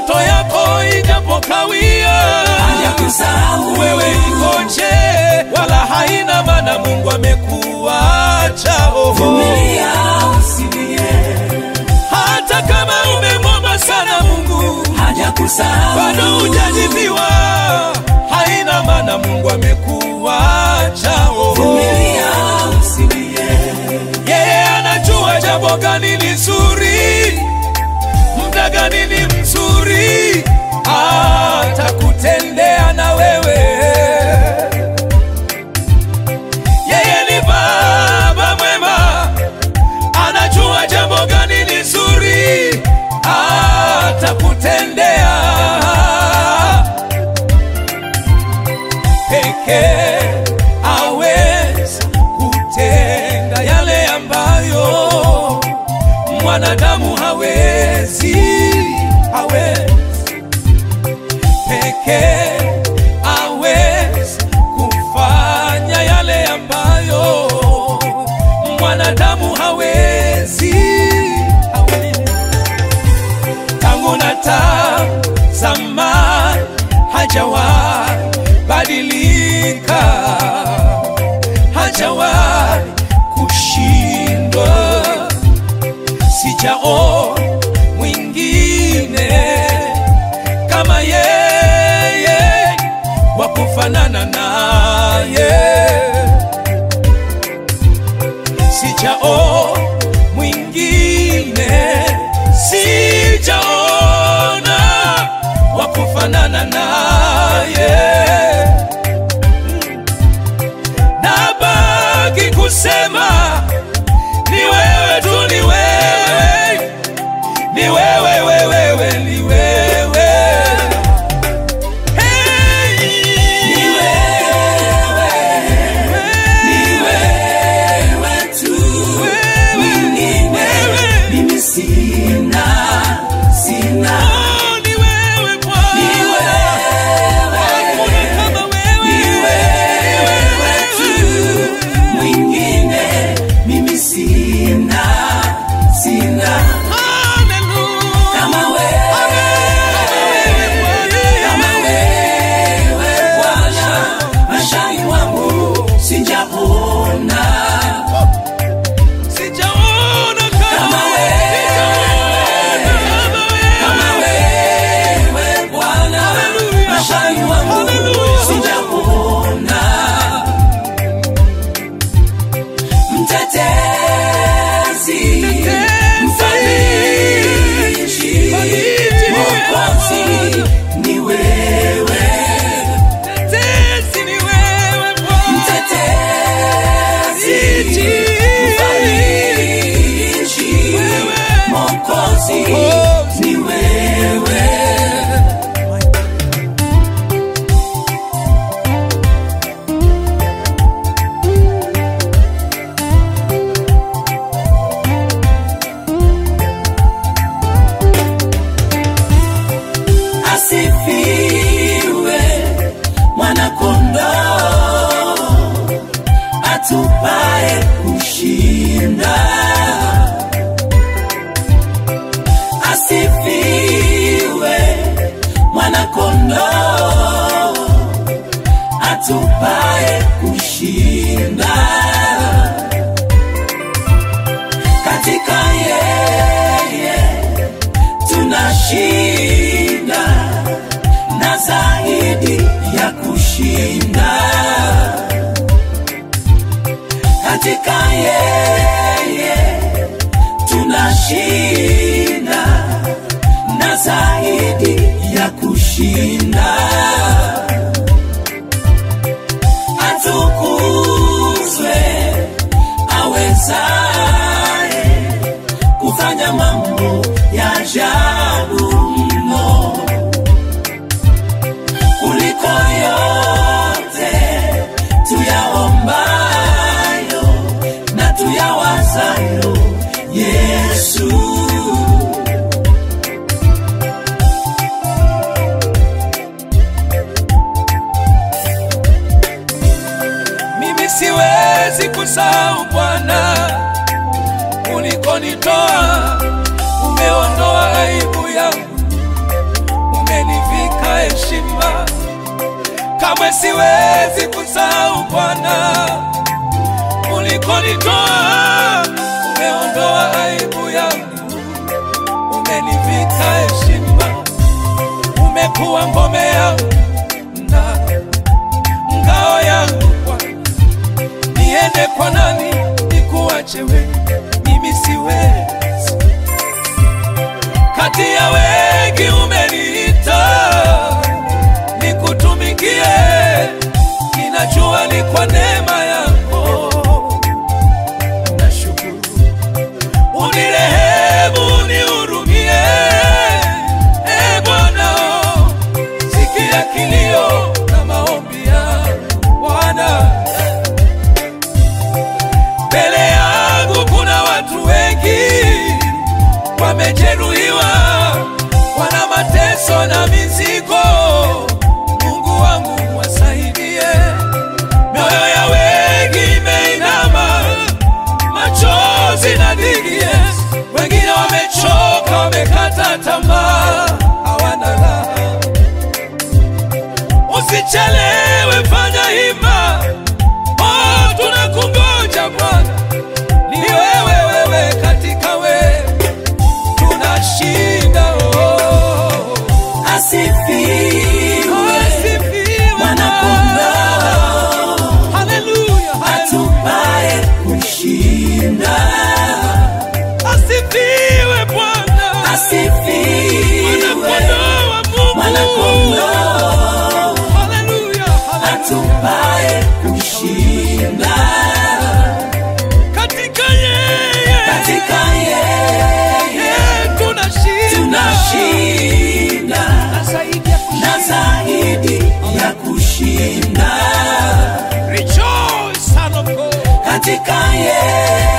ndoto yako ijapokawia, hajakusahau wewe ikoje, wala haina maana Mungu amekuacha. Oh, vumilia usilie hata kama umemwomba sana Mungu hajakusahau bado hujajibiwa, haina maana Mungu amekuacha. Oh, vumilia usilie yeye anajua jambo gani ni zuri, muda gani ni mzuri, atakutendea na wewe. Yeye ni baba mwema, anajua jambo gani ni zuri, atakutendea pekee aweza kutenda yale ambayo mwanadamu hawezi, hawezi pekee aweza kufanya yale ambayo mwanadamu hawezi, hawezi tangu na tazama hajawahi badilika, hajawahi kushindwa, sijao mwingine kama yeye wa kufanana naye, sijao mwingine, sijaona wa kufanana naye. Nabaki kusema ni wewe tu, ni wewe, ni wewe, wewe, wewe, ni wewe. Hey! Ni wewe, ni wewe tu, mwingine mimi sina, sina. Oh, ni wewe Bwana. Ni wewe, Hakuna kama wewe. ni wewe tu, mwingine mimi sina, sina. Hallelujah. Kama wewe, Kama wewe Bwana. kama wewe Bwana, maishani mwangu sijaona Sijaona kama Kama wewe. wewe. Kama wewe. kama wewe Bwana, Hallelujah. maishani mwangu Hallelujah. sijaona mtetezi, mfariji, Mfariji. mwokozi ni wewe, Mtetezi ni wewe Bwana. mtetezi, mfariji, mwokozi ni wewe. asifiwe mwanakondoo atupae kushinda asifiwe mwanakondoo atupae kushinda katika yeye tunashinda na zaidi ya kushinda katika yeye tunashinda na zaidi ya kushinda atukuzwe awezaye kufanya mambo ya ajabu mno kuliko yote tuyaombayo na tuyawazayo Yesu. Mimi siwezi kusahau Bwana, ulikonitoa umeondoa aibu yangu, siwezi kusahau Bwana ulikonitoa, umeondoa aibu yangu, umenivika heshima, umekuwa ngome yangu na ngao yangu Bwana. Niende kwa nani nikuache wewe? Mimi siwezi. Kati ya wengi umeniita nikutumikie, ninajua ni kwa neema yako. Nashukuru, unirehemu, unihurumie, e Bwana, sikia kilio na maombi yangu Bwana. Mbele yangu kuna watu wengi wamejeruhiwa, wana mateso na mizigo. Mungu wangu wasaidie, mioyo ya wengi imeinama, machozi na dhiki. Wengine wamechoka, wamekata tamaa, hawana raha. Usichelewe, fanya hima, oh, tunakungoja Bwana, ni wewe, wewe, katika wewe tunashinda. Oh, Asifiwe asifiwe Mwana-Kondoo, Haleluya, haleluya. atupaye kushinda. Asifiwe Bwana, Asifiwe Mwana-Kondoo wa Mungu. Mwana-Kondoo, Haleluya, haleluya. atupaye kushinda. Katika yeye Katika yeye yeye tunashinda. tunashinda Na zaidi ya kushinda. na zaidi ya kushinda. Rejoice, son of God. Katika yeye